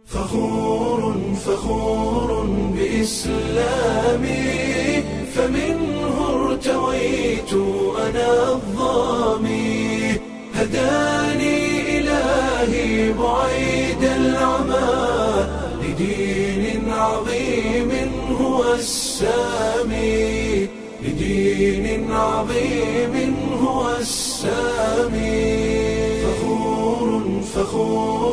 فخور فخور بإسلامي فمنه ارتويت أنا الظامي هداني إلهي بعيد العمى لدين عظيم هو السامي لدين عظيم هو السامي فخور فخور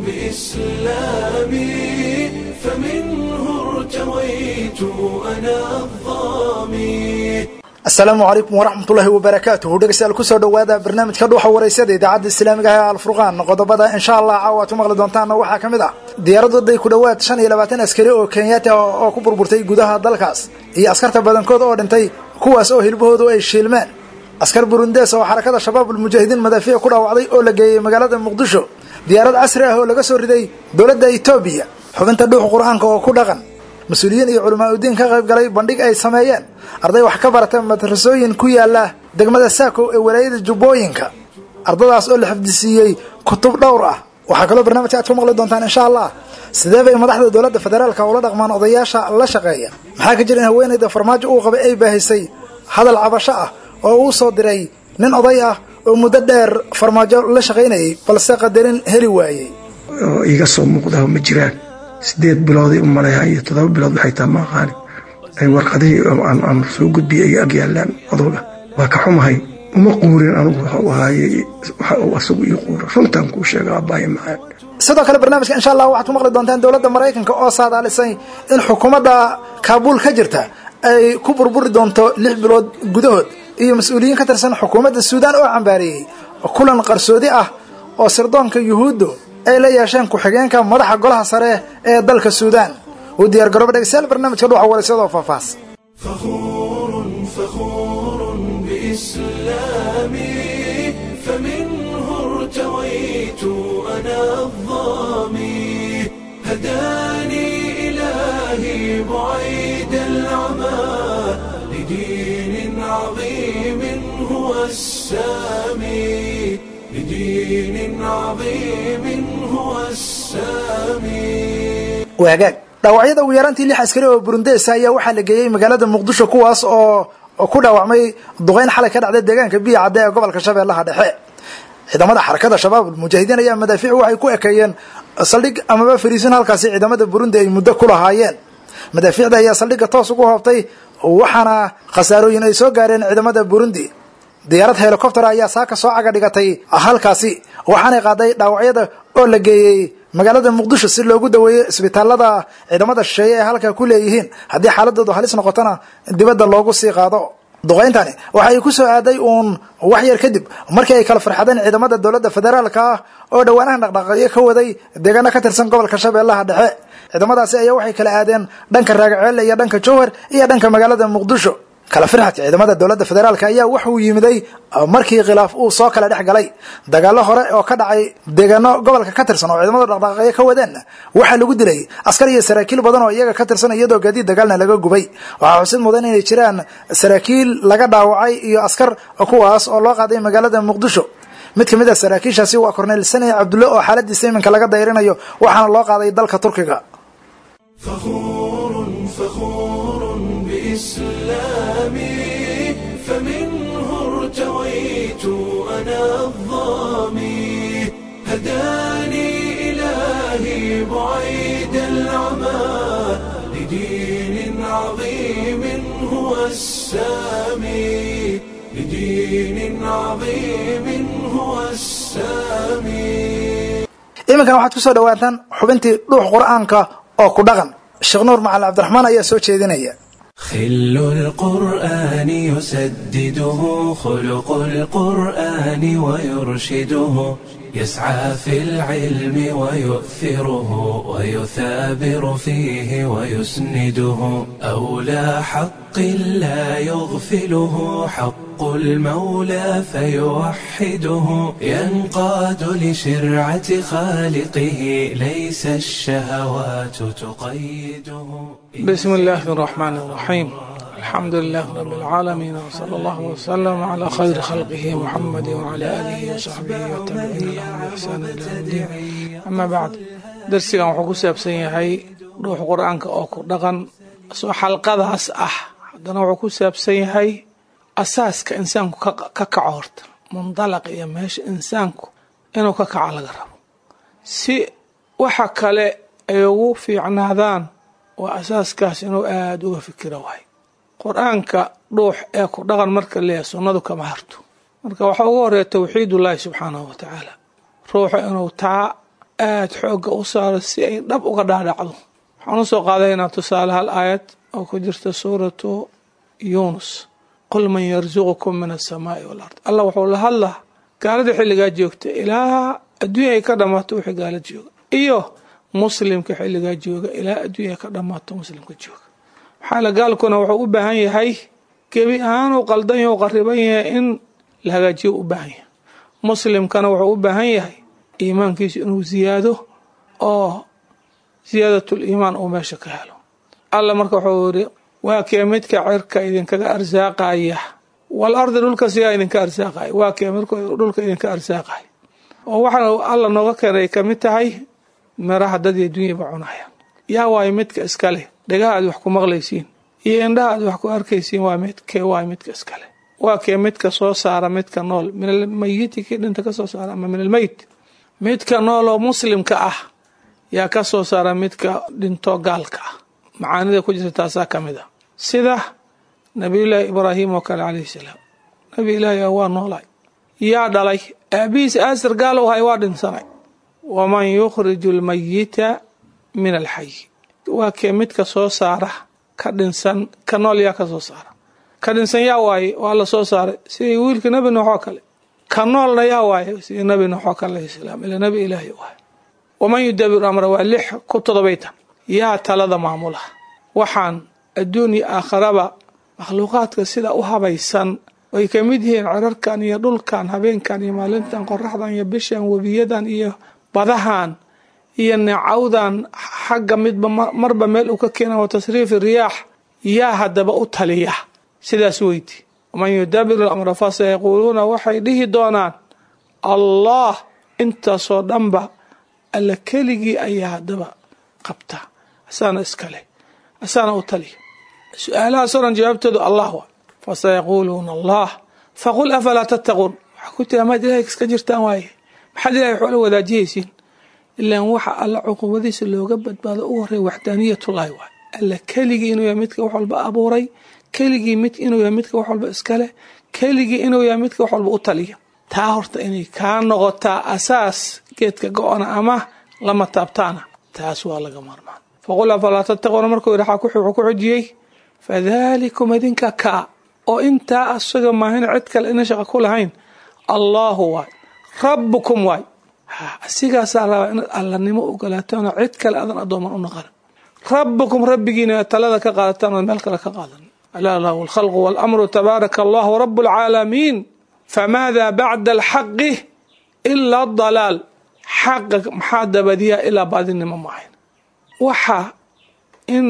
بإسلامي فمنه ارتويت أنا الظامي asalaamu calaykum waraxmatullaahi wabarakaatuhu dhegeystayaal kusoo dhowaada barnaamijka dhuuxa waraysyada idaacadda islaamiga ah ee alfurqaan qodobada insha allah caawa ad ku maqli doontaanna waxaa ka mid ah diyaarad waday ku dhowaad shan iyo labaatan askari oo kenyaati ah oo ku burburtay gudaha dalkaas iyo askarta badankood oo dhintay kuwaas oo hilbahoodu ay shiilmeen askar burundees oo xarakada shabaab ulmujaahidiin madaafiic ku dhaawacday oo la geeyey magaalada muqdisho diyaarad casri ah oo laga soo riday dowladda etoobiya xubinta dhuuxa qur-aanka oo ku dhaqan mas-uuliyiin iyo culamaa udiin ka qayb galay bandhig ay sameeyeen arday wax ka barata madrasooyin ku yaala degmada saako ee walaayada jubbooyinka ardadaas oo la xifdisiiyey kutub dhowr ah waxaa kaloo barnaamijka aad ku maqli doontaan insha allah sidee bay madaxda dowladda federaalka ula dhaqmaan odayaasha la shaqeeya maxaa ka jira in haweenayda farmaajo uu qabay ay baahisay hadal cabasho ah oo uu soo diray nin oday ah oo muddo dheer farmaajo la shaqaynayay balse qadarin heli waayey oo iiga soo muuqdaa ma jiraan sideed bilooday u malayaa iyo toddoba bilood waxay taa ma aqaani ay warqadihii aan soo gudbiyay ay ag yaalaan odowga waa ka xumahay uma quurin anugu waxa u ahaayey waxa uu asagu ii quura runtaan kuu sheega abbaayo macaan sidoo kale barnaamijka insha allah waxaad ku maqli doontaan dowladda maraykanka oo saadaalisay in xukuumadda kaabuul ka jirta ay ku burburi doonto lix bilood gudahood iyo mas-uuliyiin ka tirsan xukuumadda suudaan oo cambaareeyey kulan qarsoodi ah oo sirdoonka yuhuuddu ay la yeesheen ku-xigeenka madaxa golaha sare ee dalka suudaan uu diyaar garooba dhegeystayaal barnaamijka dhuuxa waraysyadoo faahfaahs فخور فخور بإسلامي فمنه ارتويت أنا الظامي هداني إلهي بعيد العمى لدين عظيم هو السامي لدين عظيم هو السامي waagaag dhaawacyada ugu yaraantii lix askari oo burundees ayaa waxaa la geeyey magaalada muqdisho kuwaas oo ku dhaawacmay duqeyn xalay ka dhacday deegaanka biya cadde ee gobolka shabeellaha dhexe ciidamada xarakada shabaab mujaahidiin ayaa madaafiic waxay ku ekeeyeen saldhig amaba fariisin halkaasi ciidamada burundi ay muddo ku lahaayeen madaafiicda ayaa saldhigga toos ugu hoobtay waxaana khasaarooyin ay soo gaareen ciidamada burundi diyaarad helikobter ayaa saaka soo caga dhigatay halkaasi waxaanay qaaday dhaawacyada oo la geeyey magaalada muqdisho si loogu daweeyo isbitaalada ciidamada shisheeye ee halkaa ku leeyihiin haddii xaaladoodu halis noqotona dibadda loogu sii qaado duqayntani waxa ay ku soo aaday uun wax yar kadib markii ay kala farxadeen ciidamada dowladda federaalka ah oo dhowaanahan dhaqdhaqaaqyo ka waday deegaano ka tirsan gobolka shabeellaha dhexe ciidamadaasi ayaa waxay kala aadeen dhanka raagaceelle iyo dhanka jowhar iyo dhanka magaalada muqdisho kala firxadka ciidamada dowladda federaalk ayaa wuxuu yimiday markii khilaaf uu soo kala dhex galay dagaalo hore oo ka dhacay deegaano gobolka ka tirsan oo ciidamada dhaqdhaqaaqyo ka wadeenna waxaa lagu dilay askar iyo saraakiil badan oo iyaga ka tirsan iyadoo gaadiid dagaalna laga gubay waxaa xusid mudan inay jiraan saraakiil laga dhaawacay iyo askar kuwaas oo loo qaaday magaalada muqdisho mid ka mid a saraakiishaasi waa korneyl sani cabdulle oo xaaladiisa iminka laga dayrinayo waxaana loo qaaday dalka turkiga فخور فخور بإسلامي فمنه ارتويت أنا الظامي هداني إلهي بعيد العمى لدين عظيم هو السامي لدين عظيم هو السامي iminkan waxaad ku soo dhawaataan xubintii dhuux qur-aanka oo ku dhaqan sheekh nuur macalin cabdiraxmaan ayaa soo jeedinaya خل القرآن يسدده خلق القرآن ويرشده يسعى في العلم ويؤثره ويثابر فيه ويسنده أولى حق لا يغفله حق المولى فيوحده ينقاد لشرعة خالقه ليس الشهوات تقيده بسم الله الرحمن الرحيم الحمد لله رب العالمين وصلى الله وسلم على خير خلقه محمد وعلى آله وصحبه والتابعين لهم بإحسان إلى يوم الدين أما بعد darsigan wuxuu ku saabsan yahay dhuux qur-aanka oo ku dhaqan soo xalqadaas ah haddana wuxuu ku saabsan yahay asaaska insaanku ka kaco horta mundalaq iyo meesha insaanku inuu ka kaco laga rabo si waxa kale ay ugu fiicnaadaan waa asaaskaas inuu aada uga fikiro waay qur-aanka dhuux ee ku dhaqan marka leeyahay sunnadu kama harto marka waxaa ugu horeeya tawxiidullaahi subxaanahu wa tacaala ruuxa inuu taa aada xoogga u saaro si ay dhab uga dhaadhacdo waxaan usoo qaadaynaa tusaale hal aayad oo ku jirta suuratu yuunus qul man yarsuqukum min asamaai walard allah wuxuu la hadlaa gaalada xilligaa joogta ilaa adduunya ay ka dhammaato wixii gaala jooga iyo muslimka xilligaa jooga ilaa adduunya ay ka dhammaato muslimka jooga maxaa la gaalkuna wuxuu u baahan yahay gebi ahaan uu qaldan yahay u qariban yahay in la hagaajiyo u baahan yahay muslimkana wuxuu u baahan yahay iimaankiisu inuu ziyaado oo ziyaadatul iimaan uu meesha ka helo alla marka wuxuu yidhi waa kee midka cirka idinkaga arsaaqaya wal ardi dhulka siyaa idinka arsaaqaya waa kee midka dhulka idinka arsaaqaya oo waxaana alla nooga keenay ka mid tahay miraha dad iyo dunyaba cunayaan yaa waayo midka iskale dhagaha aad wax ku maqlaysiin iyo indhaha aad wax ku arkaysiin waa midkee waayo midka iskale waa kee midka soo saara midka nool min almayiti kii dhinta ka soo saara ama min almeyt midka nool oo muslimka ah yaa ka soo saara midka dhinto gaalka ah macaanida ku jirta taasaa ka mid a sida nabiyullaahi ibraahim oo kale calayhi salaam nabi ilaahi waa noolay yaa dhalay aabihiis aasir gaal u hay waa dhinsanay waman yukhriju almayita min alxayi waa kee midka soo saara ka dhinsan ka nool yaa ka soo saara ka dhinsan yaa waaye waa la soo saaray sidii wiilka nebi nuux oo kale ka noolna yaa waaye sidii nebi nuux oo kale alayhi salaam ila nebi ilaahi waay waman yudabiru amra waa lix ku todobaytan yaa talada maamula waxaan adduun iyo aakharaba makhluuqaadka sida u habaysan ay ka mid yihiin cirarkan iyo dhulkan habeenkan iyo maalintan qoraxdan iyo bishan webiyadan iyo badahan iyo neecawdan xagga midba marba meel uu ka keena wa tasriifi riyaax yaa haddaba u taliya sidaas weyti waman yudabiru lamra fasayaquuluuna waxay dhihi doonaan allah intaasoo dhanba alla keligii ayaa haddaba qabta asaana iskale asaana u taliya su-aalahaasoo dhan jawaabtoodu allah waa fasayaquuluuna allah faqul afalaa tattaquun waxaa ku tiri amaad ilahay iska jirtaan waaye maxaad ilahay waxoola wadaajiyaysiin ilaan waxa alla cuqubadiisa looga badbaado ugu horreeya waxdaaniyatullaahi waay alla keligii inuu yahay midka wax walba abuuray keligii mid inuu yahay midka wax walba iskale keligii inuu yahay midka wax walba u taliya taa horta inay kaa noqotaa asaas geedka go-ona ama lama taabtaana taas waa laga maarmaan faqul afalaa tattaquuna markuu yidhi wuxuu ku xujiyey fadalikum idinka kaa oo intaa asaga maahin cid kale ina shaqa ku lahayn allaahu waay rabbukum waay asigaasaa rabaa inaad allanimo ogolaataanoo cid kale adan addooman u naqan rabbukum rabbigiina talada ka qaadataan oo meel kale ka qaadan alaa lahu alkhalqu waalamru tabaaraka allahu rabu alcaalamiin famaada bacda alxaqi ilaa dalaal xaqa maxaa dabadiyaa ilaa baadinimo maahayn waxa in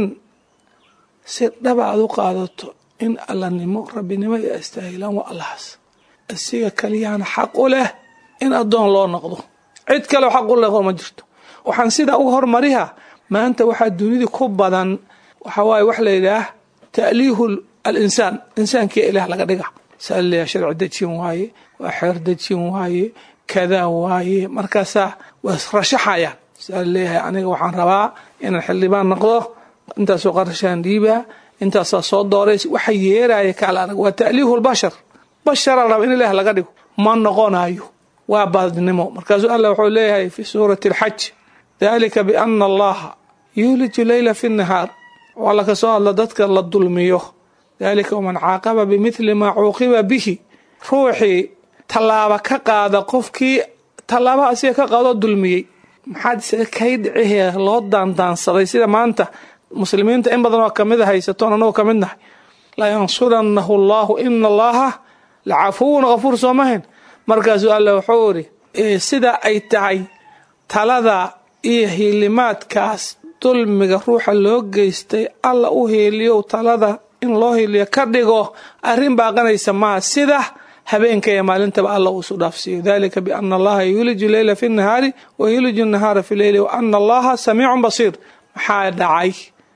si dhaba aad u qaadato in allanimo rabbinimo iyo astaahilaan waa allahaas asiga kaliyaana xaq u leh in addoon loo noqdo cid kaleo xaq u leh ma jirto waxaan sidaa uga hormariha maanta waxaa dunida ku badan waxa waaye wax la yidhaah ta'liihu alinsaan insaankiya ilaah laga dhiga saa leeyahay sharci dejin waaye waa xeer dejin waaye kadaa waaye markaasaa waa israshaxayaan saa leeyahay aniga waxaan rabaa inaan xildhibaan noqdo intaasoo qarashaan dhiibaa intaasaa soo doorays waxa yeeraya kaala anag waa ta'liihu lbashar bashara raba in ilaah laga dhigo ma noqonayo waa baadnimo markaasuu allah wuxuu leeyahay fi suurati alxaj dalika biana allaha yuuliju leyla fi nnahaar waa laka soo hadla dadka la dulmiyo dalika waman caaqaba bimithli maa cuuqiba bihi ruuxii tallaaba ka qaada qofkii tallaaba asiga ka qaadoo dulmiyey maxaad isaga kay dhicihee loo daandaansaday sida maanta muslimiinta in badan oo kamid a haysatoon anagoo ka mid nahay layansuranahu allahu ina allaha lacafuwun kafuur soomahayn markaasuu alla wuxuu iri sida ay tahay talada iyo hiilimaadkaas dulmiga ruuxa loo geystay alla u hiiliyow talada in loo hiiliyo ka dhigo arrin baaqanaysa maaha sida habeenka iyo maalintaba alla uu isu dhaafsiiyo dalika biana allaha yuliju leyla fi nahaari wa yuliju nahaara fi leyli wa ana allaha samiicun basiir maxaa dhacay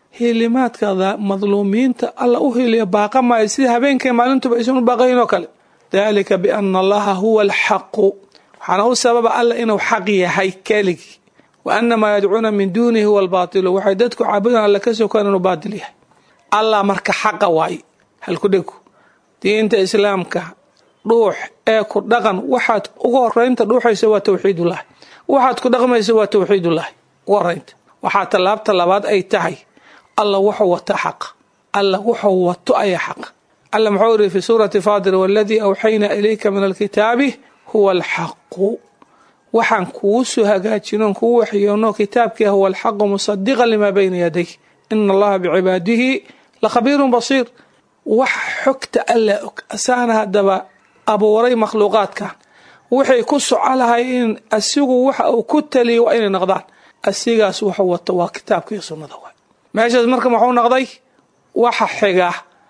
hilimaadka madluumiinta alla u hiliya baaqa maayo sida habeenka iyo maalintuba aysan u baaqayn oo kale dalika biana allaha huwa alxaqu waxaana u sababa alla inuu xaq yahay keligii wa ana maa yadcuuna min duunihi huwa albaatilu waxay dadku caabudan alla ka sokaan inuu baatil yahay allah marka xaqa waaye halku dhegu diinta islaamka dhuux ee ku dhaqan waxaad ugu horeynta dhuuxaysa waa tawxiidullahi waxaad ku dhaqmaysa waa tawxiidullahi ugu horeynta waxaa tallaabta labaad ay tahay alla wuxuu wata xaqa alla wuxuu wato ayaa xaqa alla muxuu yidhi fi suurati faadir waladii awxaynaa ilayka min alkitaabi huwa alxaqu waxaan kuu soo hagaajino kuu waxyoono kitaabkii huwa alxaqu musadiqan limaa bayna yaday ina allaha bicibaadihi lakhabiirun basiir wax xogta alla og asaana haddaba abuuray makhluuqaadkan waxay ku soco lahayn asigu waxa uu ku taliya waa inay noqdaan asigaas wuxuu wato waa kitaabka iyo sunnada waay meeshaas marka muxuu noqday waxa xiga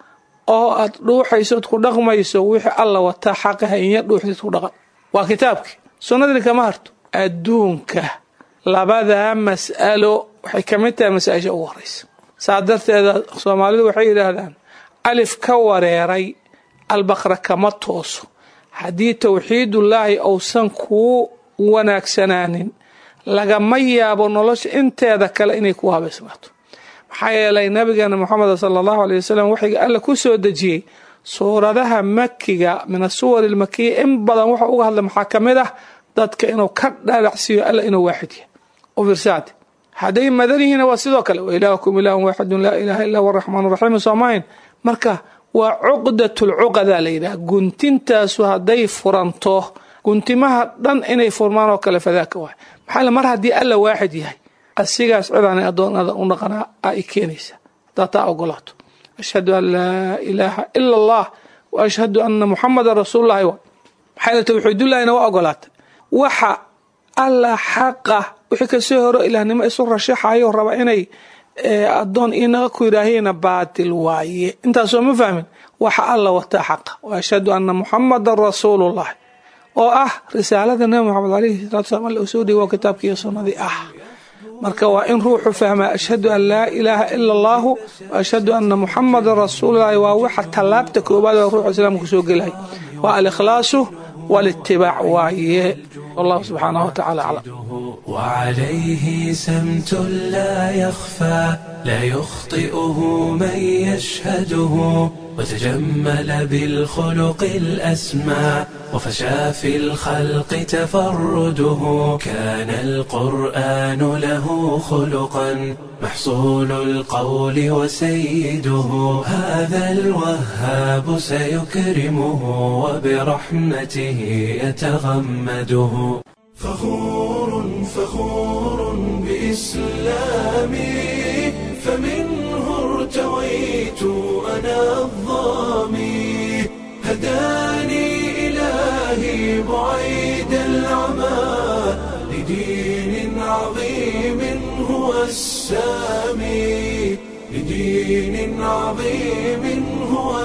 oo aad dhuuxaysood ku dhaqmayso wixii alla wataa xaqaha inya dhuuxdid ku dhaqan waa kitaabkii sunnadii kama harto adduunka labadaa mas'alo waxay ka mid tahay masaa-isha ugu horeysa saa darteeda soomaalidu waxay yidhaahdaan alif ka wareeray albaqra kama tooso haddii tawxiidullaahi uusan kuu wanaagsanaanin lagama yaabo nolosha inteeda kale inay ku habaysmaato maxaa yeelay nabigeena moxamed sala allahu aley wasalam waxiga alla ku soo dejiyey suuradaha makiga min asuwar ilmakiya in badan wuxuu uga hadlay maxaa ka mid ah dadka inuu ka dhalacsiiyo alla inuu waaxid yahay u fiirsaade hadday madan yihiina waa sidoo kale wa ilaahukum ilaahun waaxidun laa ilaaha illa huwa araxmaan raxiim soomahayn marka waa cuqdatulcuqadaa la yidhaha guntintaasu hadday furanto guntimaha dhan inay furmaan oo kale fadaaka waay maxaa mar haddii alla waaxid yahay asigaas cidaanay addoonada u dhaqanaa ay keenaysa haddaa taa ogolaato ashhadu an laa ilaaha ila allah wa ashhadu ana muxamadan rasuululahi waay maxaa tawxiidullahina waa ogolaatay waxa alla xaqa wixii kasoo horo ilaahnimo isu rashaxayo raba inay addoon inaga ku yidhaahiyna baatil waaye intaasoo ma fahmin waxa alla wataa xaqa wa ashhadu ana muxamadan rasuulullahi oo ah risaalada nabi moxamed alayhi salatu salam alla usoo dhiibo kitaabkiiyo sunnadii ah marka waa in ruuxu fahmaa ashhadu an laa ilaaha ila allahu wa ashhadu ana muxamadan rasuululahi waa waxa tallaabta koobaad oo ruuxu islaamku soo gelay waa alikhlaasu walitibaac waaye wallahu subxaanahu watacaala aclam وعليه سمت لا يخفى لا يخطئه من يشهده وتجمل بالخلق الأسمى وفشى في الخلق تفرده كان القرآن له خلقا محصول القول وسيده هذا الوهاب سيكرمه وبرحمته يتغمده فخور فخور بإسلامي فمنه ارتويت أنا الظامي هداني إلهي بعيد العمى لدين عظيم هو السامي لدين عظيم هو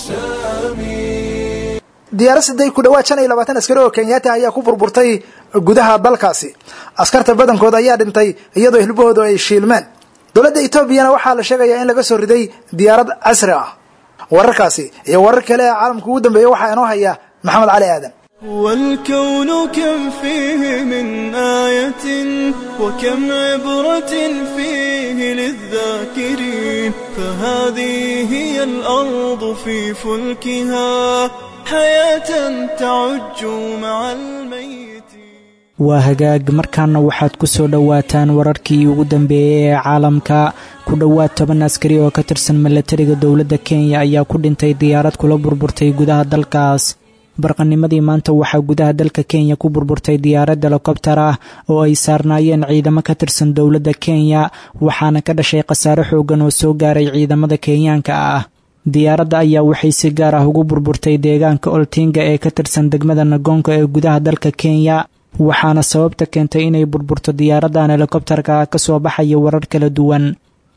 السامي diyaaro siday ku dhawaad shan iyo labaatan askari oo kenyaati ayaa ku burburtay gudaha dalkaasi askarta badankooda ayaa dhintay iyadoo hilbahoodu ay shiilmeen dowladda etoobiyana waxaa la sheegayaa in laga soo riday diyaarad casri ah wararkaasi iyo warar kale ee caalamka ugu dambeeya waxaa inoo haya maxamed cali aadan والكون كم فيه من آية وكم عبرة فيه للذاكرين فهذه هي الأرض في فلكها حياة تعج مع الميت waa hagaag markaana waxaad ku soo dhowaataan wararkii ugu dambeeyey ee caalamka ku dhowaad toban askari oo ka tirsan milatariga dowladda kenya ayaa ku dhintay diyaarad kula burburtay gudaha dalkaas barqanimadii maanta waxaa gudaha dalka kenya ku burburtay diyaarad helikobtar ah oo ay saarnaayeen ciidamo ka tirsan dowladda kenya waxaana ka dhashay khasaare xoogan oo soo gaaray ciidamada kenyaanka ah diyaaradda ayaa waxay si gaar ah ugu burburtay deegaanka oltinga ee ka tirsan degmada nagoonka ee gudaha dalka kenya waxaana sababta keentay inay burburto diyaaradan helikobtarka ka soo baxaya warar kala duwan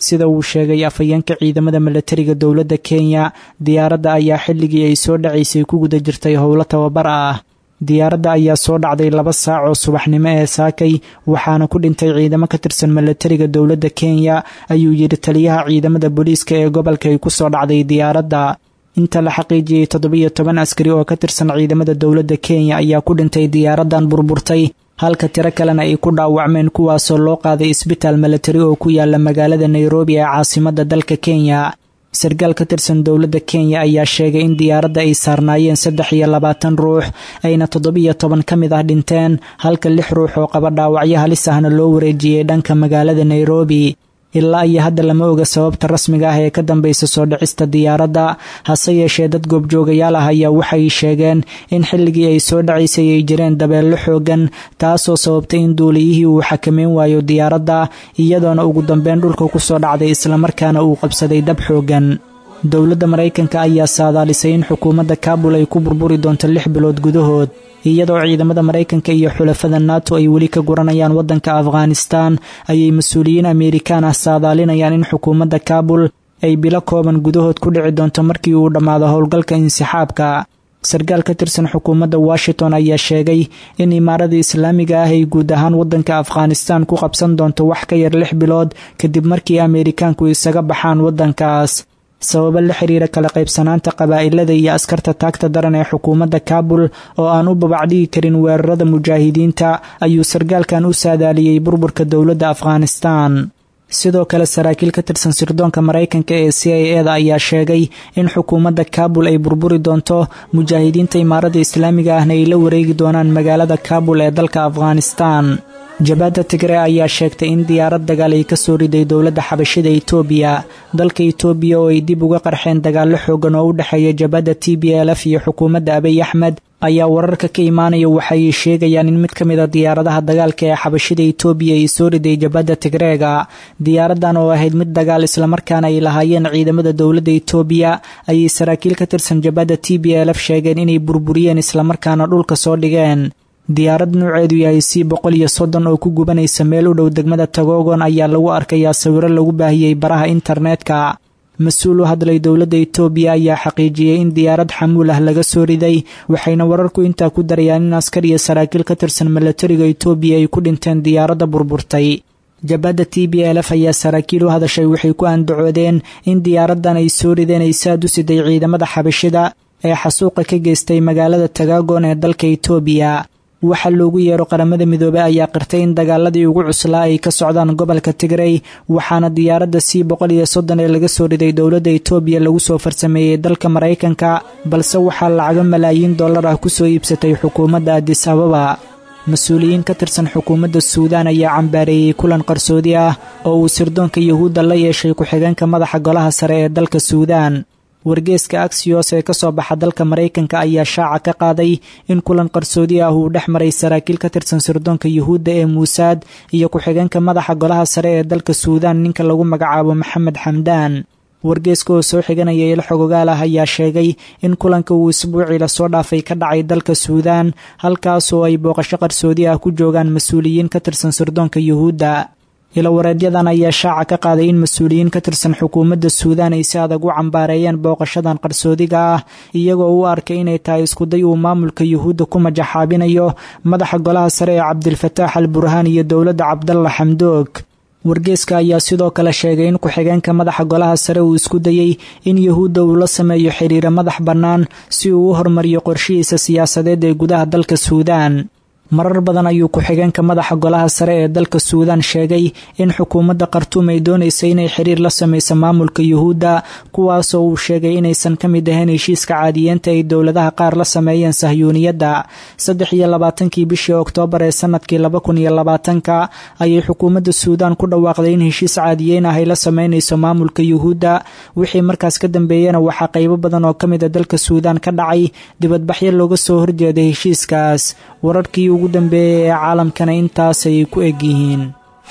sida uu sheegay afhayeenka ciidamada milatariga dowladda kenya diyaaradda ayaa xilligii ay soo dhacaysay ku guda jirtay howlo tababar ah diyaaradda ayaa soo dhacday laba saac oo subaxnimo ee saakay waxaana ku dhintay ciidamo ka tirsan milatariga dowladda kenya ayuu yidhi taliyaha ciidamada booliiska ee gobolka ay ku soo dhacday diyaaradda inta la xaqiijiyey toddobiyo toban askari oo ka tirsan ciidamada dowladda kenya ayaa ku dhintay diyaaraddan burburtay halka tiro kalena ay ku dhaawacmeen kuwaasoo loo qaaday isbitaal milatari oo ku yaala magaalada nairobi ee caasimadda dalka kenya sarkaal ka tirsan dowladda kenya ayaa sheegay in diyaaradda ay saarnaayeen saddex iyo labaatan ruux ayna toddobiyo toban ka mid ah dhinteen halka lix ruux oo qaba dhaawacyo halis ahna loo wareejiyey dhanka magaalada nairobi ilaa iyo hadda lama oga sababta rasmiga ah ee ka dambaysa soo dhicista diyaaradda hase yeeshee dad goobjoogayaal ah ayaa waxay sheegeen in xilligii ay soo dhacaysay ay jireen dabeello xoogan taasoo sababtay in duuliyihii uu xakameyn waayo diyaaradda iyadoona ugu dambeyn dhulka ku soo dhacday islamarkaana uu qabsaday dab xoogan dowladda maraykanka ayaa saadaalisay in xukuumadda kaabul ay ku burburi doonto lix bilood gudahood iyadoo ciidamada maraykanka iyo xulafada nato ay weli ka guranayaan waddanka afghanistan ayay mas-uuliyiin ameerikaan ah saadaalinayaan in xukuumadda kaabul ay bilo kooban gudahood ku dhici doonto markii uu dhammaado howlgalka insixaabka sarkaal ka tirsan xukuumadda washington ayaa sheegay in imaarada islaamiga ah ay guud ahaan waddanka afghanistan ku qabsan doonto wax ka yar lix bilood kadib markii ameerikaanku isaga baxaan waddankaas sababo la xiriira kala qaybsanaanta qabaa'ilada iyo askarta taagta daran ee xukuumadda kaabul oo aan u babacdhigi karin weerarada mujaahidiinta ayuu sarkaalkan u saadaaliyey burburka dowladda afghanistan sidoo kale saraakiil ka tirsan sirdoonka maraykanka ee c i e da ayaa sheegay in xukuumadda kaabul ay burburi doonto mujaahidiinta imaarada islaamiga ahna ay la wareegi doonaan magaalada kaabul ee dalka afghanistan jabadda tigre ayaa sheegtay in diyaarad dagaal ay ka soo riday dowladda xabashida itoobiya dalka itoobiya oo ay dib uga qarxeen dagaallo xoogan oo u dhexeeya jabadda t b l f iyo xukuumadda abiy axmed ayaa wararka ka imaanaya waxay sheegayaan in mid ka mid a diyaaradaha dagaalka ee xabashida itoobiya ay soo riday jabadda tigreega diyaaraddan oo ahayd mid dagaal islamarkaana ay lahaayeen ciidamada dowladda itoobiya ayay saraakiil ka tirsan jabadda t b l f sheegeen inay burburiyeen islamarkaana dhulka soo dhigeen diyaarad nuuceedu yahay c boqol iyo soddon oo ku gubanaysa meel u dhow degmada tagogon ayaa lagu arkayaa sawiro lagu baahiyey baraha internetka mas-uul u hadlay dowladda itoobiya ayaa xaqiijiyey in diyaarad xamuul ah laga soo riday waxayna wararku intaa ku darayaan in askar iyo saraakiil ka tirsan milatariga itoobiya ay ku dhinteen diyaaradda burburtay jabadda t b l f ayaa saraakiil u hadashay waxay ku andacoodeen in diyaaraddan ay soo rideen ay saad u siday ciidamada xabashida ee xasuuqa ka geystay magaalada tagagon ee dalka itoobiya waxaa loogu yeero qaramada midoobey ayaa qirtay in dagaaladii ugu cuslaa ay ka socdaan gobolka tigrey waxaana diyaaradda c boqol iyo soddon ee laga soo riday dowladda itoobiya lagu soo farsameeyey dalka maraykanka balse waxaa lacago malaayiin dollar ah kusoo iibsatay xukuumadda adis ababa mas-uuliyiin ka tirsan xukuumadda suudaan ayaa cambaareeyey kulan qarsoodi ah oo uu sirdoonka yuhuudda la yeeshay ku-xigeenka madaxa golaha sare ee dalka suudaan wargeeska aksiyos ee ka soo baxa dalka maraykanka ayaa shaaca ka qaaday in kulan qarsoodi ah uu dhex maray saraakiil ka tirsan sirdoonka yuhuudda ee muusaad iyo ku-xigeenka madaxa golaha sare ee dalka suudaan ninka lagu magacaabo maxamed xamdaan wargeeska oo soo xiganaya ilo xogogaal ah ayaa sheegay in kulanka uu isbuucii lasoo dhaafay ka dhacay dalka suudaan halkaasoo ay booqasho qarsoodi ah ku joogaan mas-uuliyiin ka tirsan sirdoonka yuhuudda ilawareedyadan ayaa shaaca ka qaaday in mas-uuliyiin ka tirsan xukuumadda suudaan ay si adag u cambaareeyeen booqashadan qarsoodiga ah iyagoo u arkay inay tahay iskuday uu maamulka yuhuudda ku majaxaabinayo madaxa golaha sare ee cabdilfataax al burhaan iyo dowladda cabdalla xamdoog wargeeska ayaa sidoo kale sheegay in ku-xigeenka madaxa golaha sare uu isku dayey in yuhuudda uu la sameeyo xiriiro madax bannaan si uu u hormariyo qorshihiisa siyaasadeed ee gudaha dalka suudaan marar badan ayuu ku-xigeenka madaxa golaha sare ee dalka suudaan sheegay in xukuumadda khartuum ay doonaysa inay xiriir la samayso maamulka yuhuudda kuwaasoo uu sheegay inaysan ka mid ahayn heshiiska caadiyeenta ay dowladaha qaar la sameeyeen sahyuuniyadda saddex iyo labaatankii bishii oktoobar ee sanadkii laba kun iyo labaatanka ayay xukuumadda suudaan ku dhawaaqday in heshiis caadiyeyn ah ay la sameynayso maamulka yuhuudda wixii markaas ka dambeeyena waxaa qaybo badan oo ka mid a dalka suudaan ka dhacay dibadbaxyo looga soo horjeeday heshiiskaas wararkii ugu dambeeyay ee caalamkana intaasay ku eg yihiin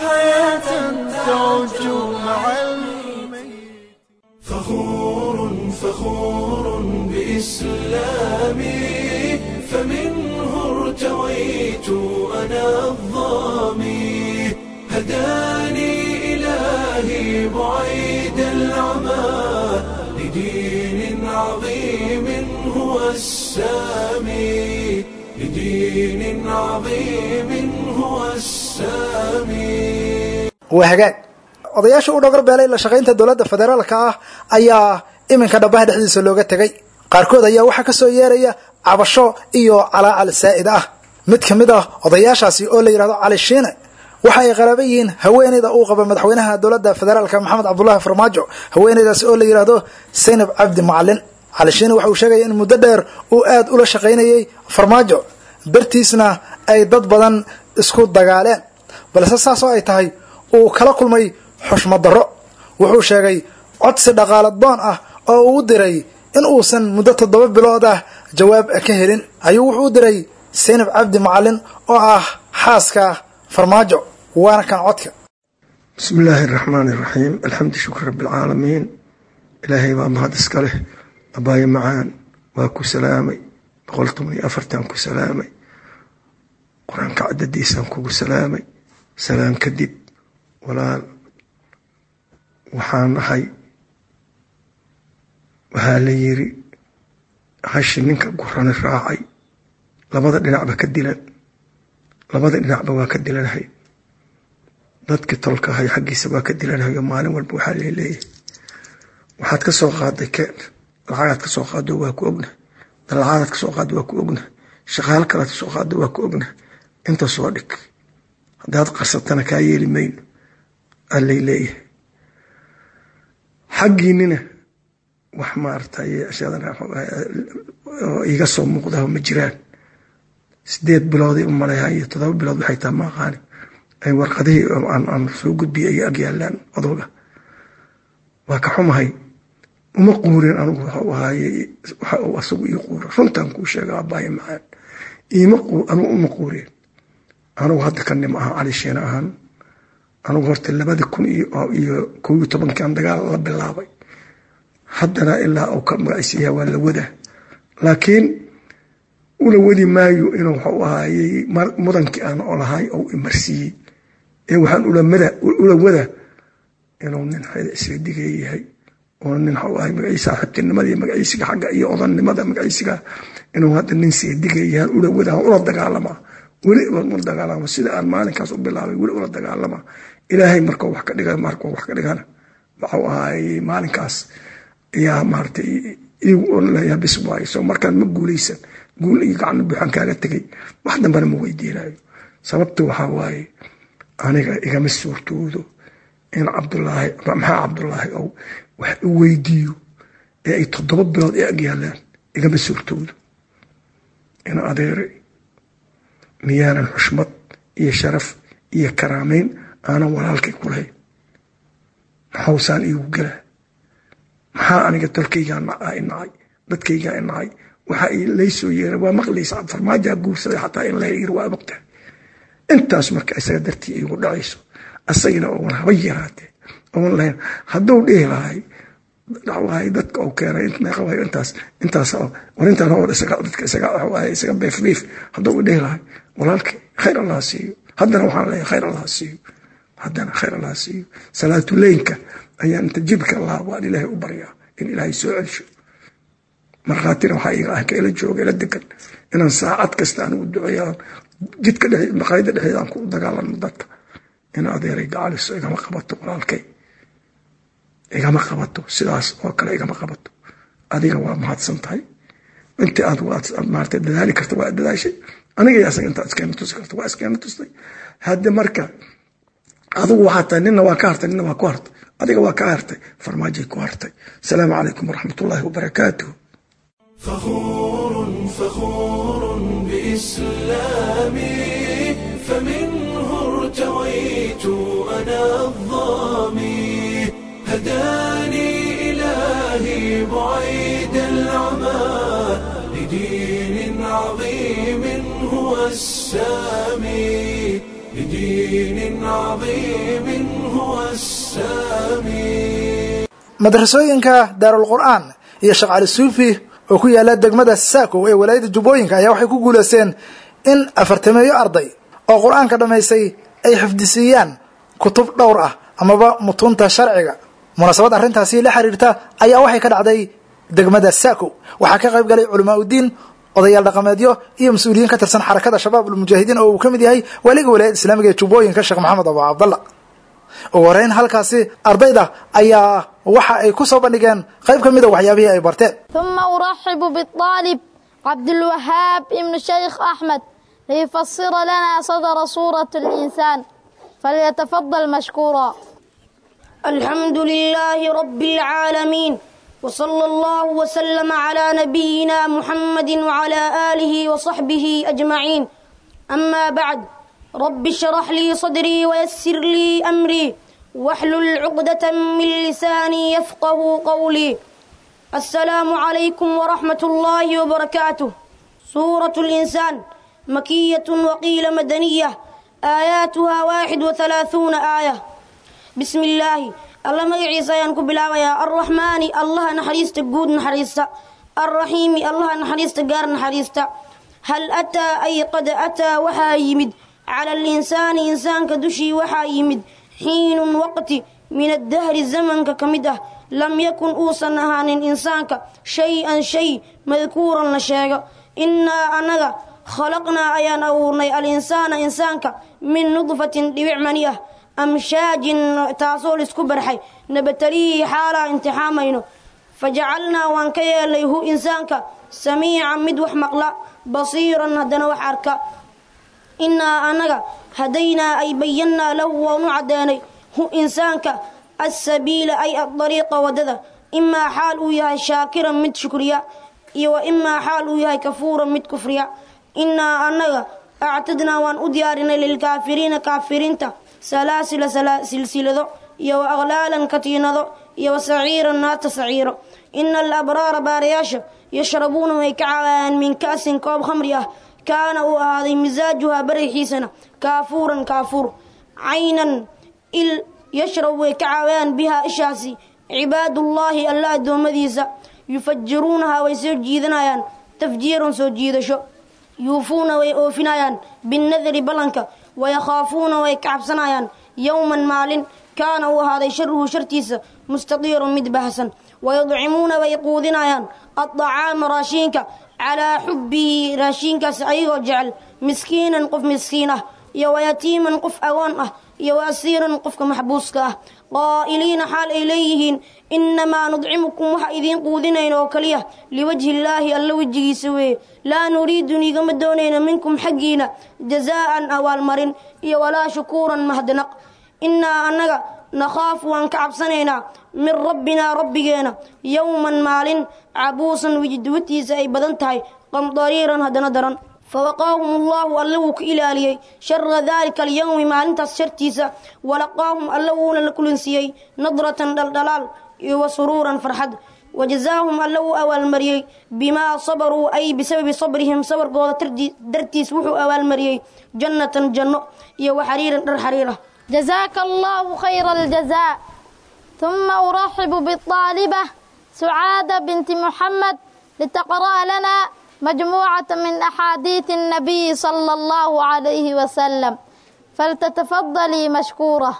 فخور فخور بإسلامي فمنه ارتويت أنا الظامي هداني إلهي بعيد العمى لدين عظيم هو السامي لدين عظيم هو السامي waa hagaag odayaasha u dhagar beelay la shaqaynta dowladda federaalka ah ayaa iminka dhabaha dhexdiisa looga tegay qaarkood ayaa waxaa kasoo yeeraya cabasho iyo calaacal saa'id ah mid ka mid ah odayaashaasi oo la yidhahdo cali shiine waxa ay qaraaba yihiin haweeneyda uu qaba madaxweynaha dowladda federaalka maxamed cabdulaahi farmaajo haweeneydaasi oo la yidhaahdo saynab cabdi macalin cali shiine waxa uu sheegaya in muddo dheer uu aad ula shaqaynayay farmaajo dartiisna ay dad badan isku dagaaleen balse saas oo ay tahay uu kala kulmay xushmad darro wuxuu sheegay codsi dhaqaalad doon ah oo uu diray in uusan muddo toddoba bilood ah jawaab ka helin ayuu wuxuu u diray saynab cabdi macalin oo ah xaaska farmaajo waana kan codka bismi illaahi araxmaan iraxiim alxamdu shukr rabbi alcaalamiin ilaahay baa mahad iska leh abaayo macaan waa ku salaamay boqol toban iyo afartan ku salaamay qur-aanka cadadiisaan kugu salaamay salaam kadib walaal waxaan ahay waxaa la yiri hashi ninka gurani raacay labada dhinacba ka dilan labada dhinacba waa ka dilanahay dadkii tolka ahay xaggiisa waa ka dilanahay oo maalin walba waxaa laleeyahay waxaad ka soo qaaday keen lacagaad ka soo qaado waa ku ogna dalacadaad ka soo qaado waa ku ogna shaqaal kalead ka soo qaado waa ku ogna inta soo dhig haddaad qarsatana kaa yeeli mayno allay leeyahay xaggiinina wax maaragtay iga soo muuqdaho ma jiraan sideed bilooday u maleeyaa iyo todoba bilood waxay taha ma aqaani ay warqadihii aan soo gudbiyay ay agyaalaan odoga waa ka xumahay uma quurin anigu waxau ahaaye waxa uu asagu ii quura runtaan kuu sheega abaayo macaan iima anigu uma quurin anigu hadda ka nim aha cali shiina ahaan anigu horta labada kun iyo kow iyo tobankan dagaal la bilaabay haddana ilaa uu ka magacisiiyaa waa la wadaa laakiin ula wadi maayo inuu waxau ahaayey mudankii aan olahay ou imarsiiyey ee waxaan ula wada inuu nin isaga digay yahay oo nin waxau ahay magaciisa xibtinimadii magaciisiga xagga iyo odannimada magaciisiga inuu hadda nin seedigay yahay ula wada ula dagaalamaa weli ula dagaalama sida aan maalinkaas u bilaabay weli ula dagaalama ilaahay markuu wax ka dhiga markuu wax ka dhigana waxau ahaayey maalinkaas ayaa maaratay igu onleeyaa bis waayo soo markaan ma guulaysan guul iyo gacno buuxaan kaaga tegay wax dambana ma weydiinayo sababta waxaa waaye aniga igama suurtoodo in cabdulaahi maxaa cabdulaahi ou wax u weydiiyo ee ay toddoba bilood ee agyaalaan igama suurtoodo in adeere miyaanan xushmad iyo sharaf iyo karaameyn aanan walaalkay ku lahayn maxawsaan iigu gelaa maxaa aniga dalkaygaa inacay dadkaygaa inacay waxa laysoo yeera waa maqlaysa farmaajaa guursaday xataa in la yiri waa mogtahay intaas marka isaga dartii igu dhacayso asagina oon haba yaraatee oon lahayn hadduu dhihi lahay dhawahay dadka uu keenay meeqawayo intaas intaas warintaan oo dadka isaga isaga beefbeef hadduu dhihi lahay walaalkii khayr allah siiyo haddana waxaan leeyahay khayr allah siiyo haddana khayr allah siiyo salaatuleynka ayaan inta jibka allah waan ilaahay u baryaa in ilaahay soo celsho markhaatina waxaa iga ah ka ila jooga ila degan inaan saacad kasta aan ugu duceeyaan jidka dhexe maqaayada dhexeeda aan ku dagaalano dadka in adeeray gacaliso igama qabato walaalkay igama qabato sidaas oo kale igama qabato adiga waa mahadsan tahay intii aad maarata dadaali karta waa dadaashay aniga iyo asaga intaad iskeena tusi karta waa iskeena tustay hadde marka adigu waxaa tahay nina waa ka hartay nina waa ku hartay adiga waa ka hartay farmaajay ku hartay asalaamu calaykum waraxmat ullaahi wabarakaatuh فخور فخور بإسلامي فمنه ارتويت أنا الظامي هداني إلهي بعيد العمى لدين عظيم هو السامي لدين عظيم هو السامي madrasooyinka daarul qur'aan iyo sheekh cali suufi oo ku yaala degmada saakow ee walaayada jubbooyinka ayaa waxay ku guulaysteen in afartameeyo arday oo qur-aanka dhammaystay ay xifdisiiyaan kutub dhowr ah amaba mutuunta sharciga munaasabad arrintaasi la xiriirta ayaa waxay ka dhacday degmada saako waxaa ka qayb galay culamaa udiin odayaal dhaqameedyo iyo mas-uuliyiin ka tirsan xarakada shabaab ulmujaahidiin oo uu ka mid yahay waaliga walaayada islaamiga ee jubbooyinka sheekh maxamed abu cabdalla ugu horeyn halkaasi ardayda ayaa waxa ay ku soo bandhigeen qayb ka mida waxyaabihii ay barteen ثم أرحب بالطالب عبد الوهاب ابن الشيخ أحمد ليفسر لنا صدر سورة الإنسان فليتفضل مشكورا الحمد لله رب العالمين وصلى الله وسلم على نبينا محمد وعلى آله وصحبه أجمعين أما بعد رب اشرح لي صدري ويسر لي أمري واحلل عقدة من لساني يفقه قولي السلام عليكم ورحمة الله وبركاته سورة الإنسان مكية وقيل مدنية آياتها واحد وثلاثون آية بسم الله الله مجعيسا ينكو بلاويا الرحمن الله نحريست قود نحريست الرحيم الله نحريست قار نحريست هل أتى أي قد أتى وحا يمد على الإنسان إنسان كدشي وحا يمد حين وقت من الدهر الزمن كمده لم يكن أوصى نهان إنسانك شيئا شيء مذكورا لشيء إنا أنغا خلقنا أيان أورني الإنسان إنسانك من نطفة دبعمانية أمشاج تاسول اسكبرحي نبتليه حالا امتحامينه فجعلنا وانكيا ليه إنسانك سميعا مدوح مقلا بصيرا هدنا وحركا إنا أنغا هدينا أي بينا له ونعداني هو إنسانك السبيل أي الطريق ودذا إما حال وياها شاكرا مد شكريا وإما حال وياها كفورا مد كفريا إنا أنغا أعتدنا وأن أديارنا للكافرين كافرين سلاسل سلسلة يو أغلالا كتينة يو سعيرا نات سعيرا إن الأبرار بارياشا يشربون ويكعان من كأس كوب خمرية كان هذه مزاجها بريحيسنا كافورا كافور عينا إل يشرب ويكعوان بها إشاسي عباد الله الله دومديسا يفجرونها ويسجيدنايان تفجير سجيدشو يوفون ويأوفنايان بالنذر بلنك ويخافون ويكعبسنايان يوما مال كان وهذا شره شرتيس مستطير مدبهسا ويضعمون ويقودنايان الطعام راشينك على حبه راشينك سعيغ جعل مسكينا قف مسكينه يو يتيما قف أوانه iyo asiiran qofka maxbuuska ah qaa'iliina xaal ay leeyihiin innamaa nudcimukum waxa idiin quudinayn oo kaliya liwajhi illaahi alla wejigiisa weeye laa nuriidu nigama doonayna minkum xaggiina jazaa'an awaalmarin iyo walaa shukuuran mahadnaq innaa annaga nakhaafu waan ka cabsanaynaa min rabbinaa rabbigeena yowman maalin cabuusan wijidwatiisa ay badan tahay qamdariiran haddana daran فوقاهم الله ألو كإلالي شر ذلك اليوم ما أنت شرتيسا ولقاهم ألو لكل سيي نظرة دلدلال وسرورا فرحد وجزاهم ألو أول مريي بما صبروا أي بسبب صبرهم صبر قوة درتيس وحو أول مريي جنة جنة يو حريرا در حريرة جزاك الله خير الجزاء ثم أرحب بالطالبة سعادة بنت محمد لتقرأ لنا مجموعة من أحاديث النبي صلى الله عليه وسلم فلتتفضلي مشكورة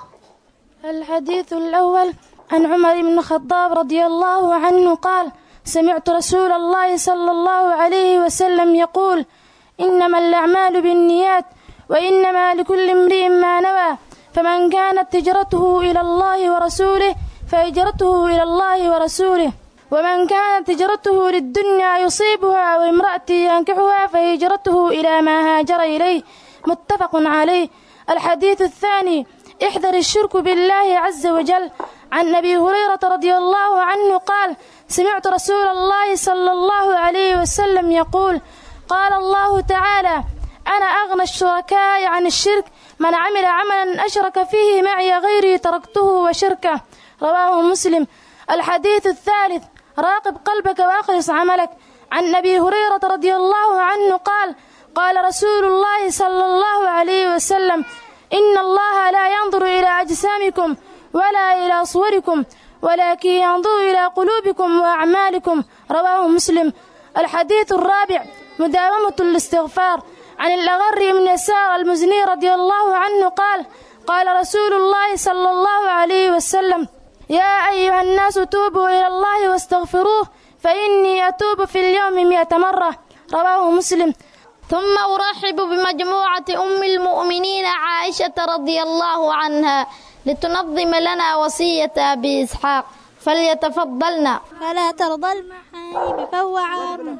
الحديث الأول عن عمر بن الخطاب رضي الله عنه قال سمعت رسول الله صلى الله عليه وسلم يقول إنما الأعمال بالنيات وإنما لكل امرئ ما نوى فمن كانت هجرته إلى الله ورسوله فهجرته إلى الله ورسوله ومن كانت هجرته للدنيا يصيبها أو امرأة ينكحها فهجرته إلى ما هاجر إليه متفق عليه الحديث الثاني احذر الشرك بالله عز وجل عن أبي هريرة رضي الله عنه قال سمعت رسول الله صلى الله عليه وسلم يقول قال الله تعالى أنا أغنى الشركاء عن الشرك من عمل عملا أشرك فيه معي غيري تركته وشركه رواه مسلم الحديث الثالث راقب قلبك وأخلص عملك عن أبي هريرة رضي الله عنه قال قال رسول الله صلى الله عليه وسلم إن الله لا ينظر إلى أجسامكم ولا إلى صوركم ولكن ينظر إلى قلوبكم وأعمالكم رواه مسلم الحديث الرابع مداومة الاستغفار عن الأغر من يسار المزني رضي الله عنه قال قال رسول الله صلى الله عليه وسلم يا أيها الناس توبوا إلى الله واستغفروه فإني أتوب في اليوم مئة مرة رواه مسلم ثم أرحب بمجموعة أم المؤمنين عائشة رضي الله عنها لتنظم لنا وصية أبي إسحاق فليتفضلنا فلا ترضى المحايب فهو عار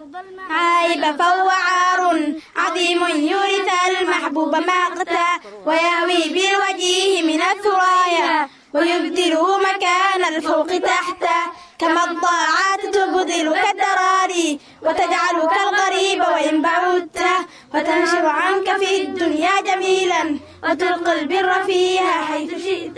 عايب فهو عار عظيم يورث المحبوب مقتا ويهوي بالوجيه من الثرايا ويبدله مكان الفوق تحتا كما الضاعات تبذلك الدراري وتجعلك الغريب وإن بعدت وتنشر عنك في الدنيا جميلا وتلقي البر فيها حيث شئت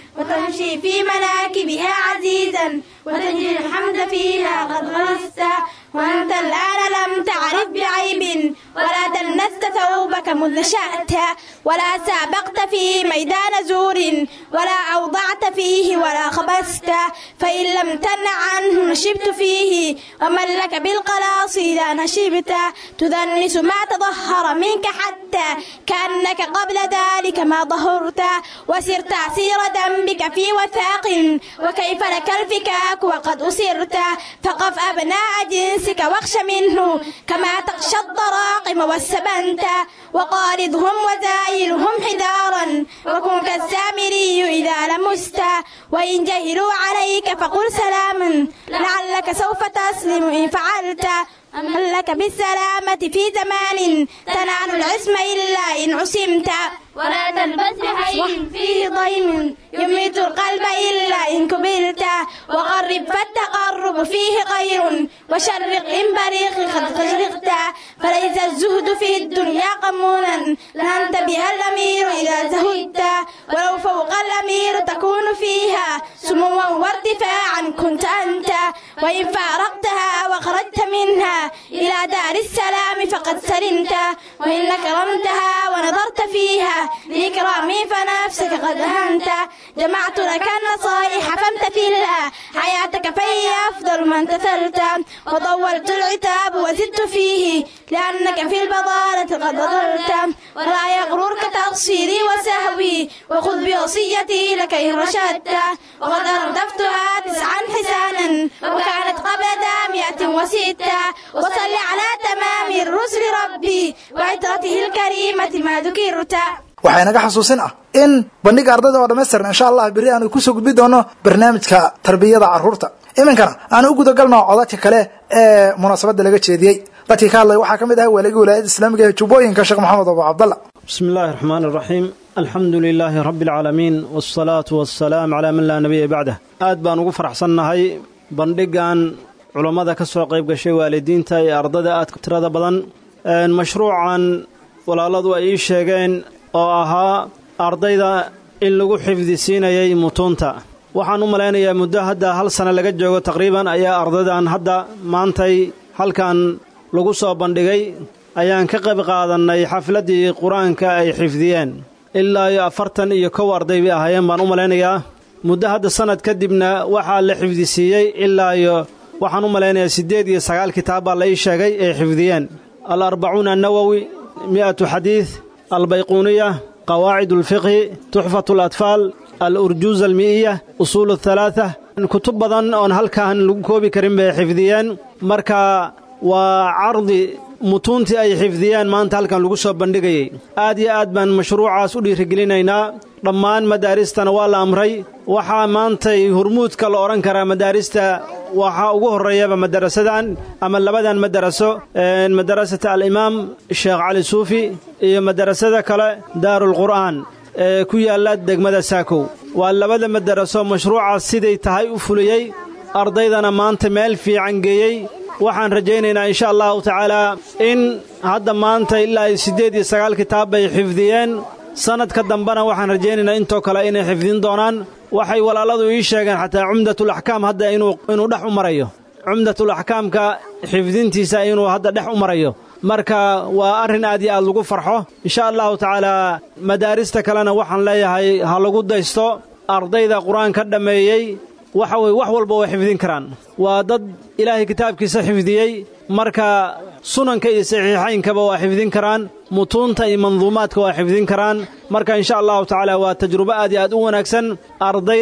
وتمشي في مناكبها عزيزا وتجري الحمد فيها قد غرست وأنت الآن لم تعرف بعيب ولا دنست ثوبك مذ نشأت ولا سابقت في ميدان زور ولا أوضعت فيه ولا خبست فإن لم تن عنه نشبت فيه ومن لك بالقلاص إذا نشبت تدنس ما تظهر منك حتى كأنك قبل ذلك ما ظهرت وسرت سير ذنبك في وثاق وكيف لك الفكاك وقد أسرت فقف أبناء جنسك واخش منه كما تخشى الضراقم والسبنت وقارضهم وزايلهم حذارا وكن كالسامري إذا لمست وإن جهلوا عليك فقل سلاما لعلك سوف تسلم إن فعلت هل لك بالسلامة في زمان تنال العصم إلا إن عصمت ولا تلبس بحي فيه ضيم يميت القلب إلا إن كبلت وقرب فالتقرب فيه خير وشرق إن بريق قد تشرقت فليس الزهد في الدنيا قمونا لأنت بها الأمير إذا زهدت ولو فوق الأمير تكون فيها سموا وارتفاعا كنت أنت وإن فارقتها وخرجت منها إلى دار السلام فقد سلمت وإن كرمتها ونظرت فيها لإكرامي فنفسك قد أهنت جمعت لك النصائح فامتثلها حياتك فهي أفضل ما امتثلت وطولت العتاب وزدت فيه لأنك في البضالة قد ضلت ولا يغررك تقصيري وسهوي وخذ بوصيتي لك إن رشدت وقد أردفتها تسعا حسانا وكانت قبل ذا مئة وستة وصل على تمام الرسل ربي وعترته الكريمة ما ذكرت waxaa inaga xasuusin ah in bandhiga ardayda oo dhammaystiran insha allah berri aanu kusoo gudbi doono barnaamijka tarbiyada carruurta iminkana aan u gudagalno codadka kale ee munaasabadda laga jeediyey dadkii ka hadlay waxaa ka mid ah waaligii wilaayadda islaamiga ee jubbooyinka sheekh maxamed abu cabdalla بسم الله الرحمن الرحيم الحمد لله رب العالمين والصلاة والسلام على من لا نبي بعده aad baan ugu faraxsannahay bandhigan culammada ka soo qayb gashay waalidiinta ee ardada aadka tirada badan mashruucan walaaladu ay ii sheegeen oo ahaa ardayda in lagu xifdi siinayay mutuunta waxaan u malaynayaa muddo hadda hal sano laga joogo taqriiban ayaa ardaydan hadda maantay halkan lagu soo bandhigay ayaan ka qayb qaadannay xafladdii qur-aanka ay xifdiyeen ilaa iyo afartan iyo kow arday bay ahaayeen baan u malaynayaa muddo hadda sannad kadibna waxaa la xifdisiiyey ilaa iyo waxaan u malaynayaa siddeed iyo sagaal kitaab baa la ii sheegay ay xifdiyeen al arbacuuna annawowi mi'atu xadiid albayquuniya qawaacid alfiqhi tuxfatu alatfaal al-urjuuz almi'iya usuul athalaatha kutub badan oon halkaan lagu koobi karin bay xifdiyeen marka waa cardi mutuuntii ay xifdiyeen maanta halkan lagu soo bandhigayey aad iyo aad baan mashruucaas u dhiirigelinaynaa dhammaan madaaristana waa la amray waxaa maantay hurmuudka la odhan karaa madaarista waxaa ugu horreeyaba madarasadan ama labadan madaraso madarasata alimaam sheekh cali suufi iyo madarasada kale daarulqur'aan ee ku yaalla degmada saakow waa labada madaraso mashruucaas siday tahay u fuliyey ardaydana maanta meel fiican geeyey waxaan rajaynaynaa insha allahu tacaalaa in hadda maanta ilaa iyo siddeed iyo sagaal kitaab bay xifdiyeen sannadka dambena waxaan rajaynaynaa intoo kale inay xifdin doonaan waxay walaaladu ii sheegeen xataa cumdatul axkaam hadda inuu inuu dhex u marayo cumdatul axkaamka xifdintiisa inuu hadda dhex u marayo marka waa arrin aad iyo aad lagu farxo insha allahu tacaalaa madaarista kalena waxaan leeyahay ha lagu daysto ardayda qur-aan ka dhammeeyey waxa weye wax walba way xifdin karaan waa dad ilaahay kitaabkiisa xifdiyey marka sunanka iyo saxiixaynkaba waa xifdin karaan mutuunta iyo manduumaadka waa xifdin karaan marka insha allahu tacaala waa tajrubo aad iyo aad u wanaagsan ardayda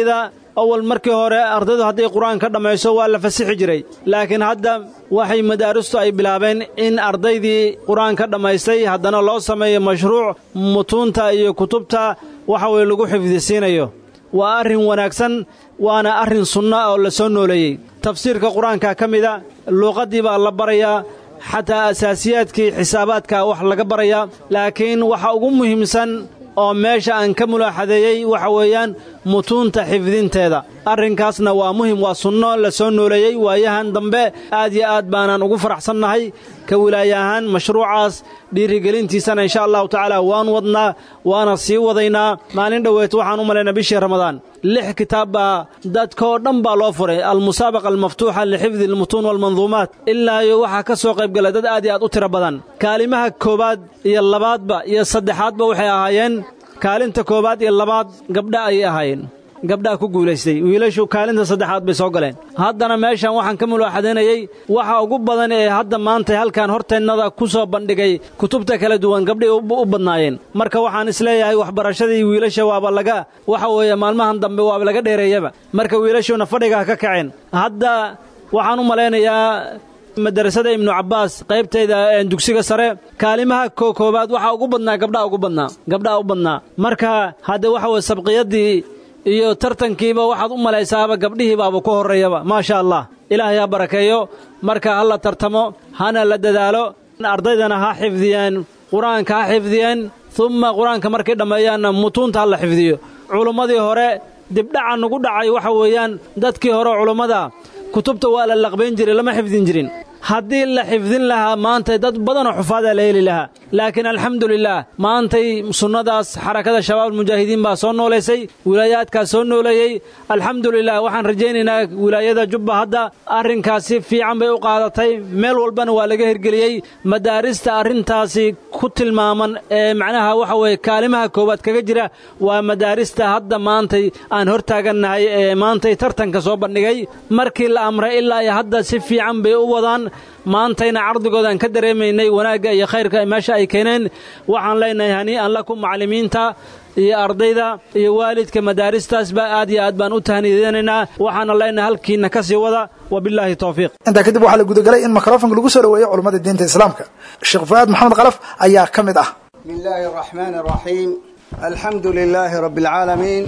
awal markii hore ardaydu hadday qur-aan ka dhammayso waa la fasixi jiray laakiin hadda waxay madaaristu ay bilaabeen in ardaydii qur-aan ka dhammaystay haddana loo sameeyo mashruuc mutuunta iyo kutubta waxa weye lagu xifdisiinayo waa arrin wanaagsan waana arrin sunna oo la soo nooleeyey tafsiirka qur-aanka ka mida luuqaddii baa la barayaa xataa asaasiyaadkii xisaabaadka wax laga barayaa laakiin waxa ugu muhiimsan oo meesha aan ka mulaaxadeeyey waxa weeyaan mutuunta xifdinteeda arrinkaasna waa muhim waa sunno la soo nooleeyey waayahan dambe aad yo aad baanaan ugu faraxsannahay ka wilaaya ahaan mashruucaas dhiirigelintiisana insha allahu tacaala waan wadnaa waana sii wadaynaa maalin dhoweet waxaan u malaynaa bishii ramadaan lix kitaab baa dadkaoo dhan baa loo furay almusaabaqa almaftuuxa lixifdi almutuun waalmanduumaat ilaa iyo waxaa ka soo qaybgala dad aad iyo aad u tiro badan kaalimaha koowaad iyo labaadba iyo saddexaadba waxay ahaayeen kaalinta koowaad iyo labaad gabdha ayay ahaayeen gabdhaha ku guulaystay wiilashu kaalinta saddexaad bay soo galeen haddana meeshan waxaan ka mulaaxadaynayey waxa ugu badan ee hadda maanta halkan horteennada ku soo bandhigay kutubta kala duwan gabdhay u badnaayeen marka waxaan isleeyahay waxbarashadii wiilasha waaba laga waxa weeye maalmahan dambe waaba laga dheereeyaba marka wiilashuna fadhigaa ka kaceen hadda waxaan u malaynayaa madarasada ibnu cabbaas qaybtayda dugsiga sare kaalimaha koowaad waxaa ugu badnaa gabdhaha ugu badnaa gabdhaha u badnaa marka hadde waxa weye sabqiyaddii iyo tartankiiba waxaad u malaysaaba gabdhihii baaba ku horreeyaba maasha allah ilaahay ha barakeeyo marka ha la tartamo hana la dadaalo ardaydana ha xifdiyeen qur-aanka ha xifdiyeen umma qur-aanka markay dhammeeyaanna mutuunta ha la xifdiyo culummadii hore dibdhaca nugu dhacay waxa weeyaan dadkii hore culummada kutubta waa la laqbayn jiray lama xifdin jirin haddii la xifdin lahaa maantay dad badanoo xufaadaa la heli lahaa laakiin alxamdulilaah maantay sunnadaas xarakada shabaabulmujaahidiin baa soo noolaysay wilaayaadkaas soo nooleeyey alxamdulilah waxaan rajaynaynaa wilaayada jubba hadda arrinkaasi fiican bay u qaadatay meel walbana waa laga hirgeliyey madaarista arrintaasi ku tilmaaman ee macnaha waxa weeye kaalimaha koowaad kaga jira waa madaarista hadda maantay aan hortaagannahay ee maantay tartanka soo bandhigay markii la amray ilaa iyo hadda si fiican bay u wadaan maantayna cardigoodaan ka dareemaynay wanaagga iyo khayrka meesha ay keeneen waxaan leenahay hanii'an lakum macallimiinta iyo ardayda iyo waalidka madaaristaasba aad iyo aad baan u tahnideynaynaa waxaana leenahay halkiinna ka sii wada wabilaahi towfiiq intaa kadib waxaa la gudagalay in mikrofonka lagu soo dhaweeyo culummada diinta islaamka sheekh fu'aad maxamed kalaf ayaa ka mid ah بسم الله الرحمن الرحيم الحمد لله رب العالمين